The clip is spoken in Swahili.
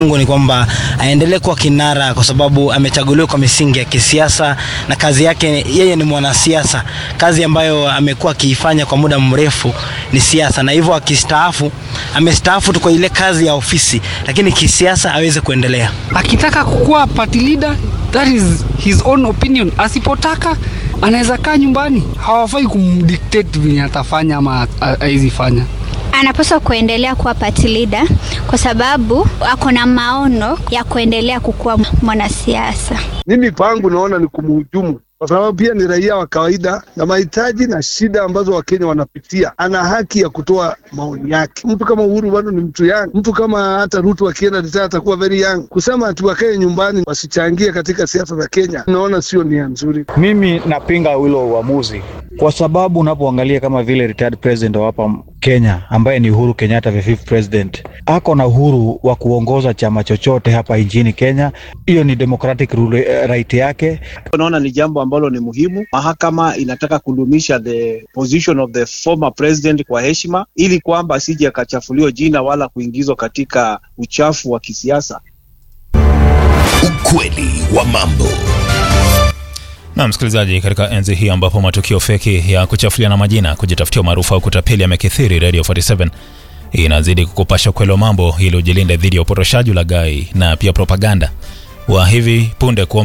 Mungu ni kwamba aendelee kuwa kinara kwa sababu amechaguliwa kwa misingi ya kisiasa na kazi yake, yeye ni mwanasiasa. Kazi ambayo amekuwa akiifanya kwa muda mrefu ni siasa, na hivyo akistaafu, amestaafu tu kwa ile kazi ya ofisi, lakini kisiasa aweze kuendelea. Akitaka kukuwa party leader, that is his own opinion. Asipotaka anaweza kaa nyumbani, hawafai kumdictate venye atafanya ama hawezi fanya. Anapaswa kuendelea kuwa party leader kwa sababu ako na maono ya kuendelea kukuwa mwanasiasa. Mimi pangu naona ni kumhujumu kwa sababu pia ni raia wa kawaida na mahitaji na shida ambazo Wakenya wanapitia. Ana haki ya kutoa maoni yake. Mtu kama Uhuru bado ni mtu young, mtu kama hata Ruto akienda retire atakuwa very young. Kusema ati wakae nyumbani wasichangie katika siasa za Kenya, naona sio nia nzuri. Mimi napinga hilo uamuzi kwa sababu unapoangalia kama vile retired president wa hapa Kenya ambaye ni Uhuru Kenyatta, the fifth president, ako na uhuru wa kuongoza chama chochote hapa nchini Kenya. Hiyo ni democratic rule, right yake. Naona ni jambo ambalo ni muhimu. Mahakama inataka kudumisha the position of the former president kwa heshima, ili kwamba asije akachafuliwa jina wala kuingizwa katika uchafu wa kisiasa. Ukweli wa mambo. Na msikilizaji, katika enzi hii ambapo matukio feki ya kuchafuliana majina, kujitafutia umaarufu au kutapeli yamekithiri, Radio 47 inazidi kukupasha ukweli wa mambo ili ujilinde dhidi ya upotoshaji, ulaghai na pia propaganda wa hivi punde kuomba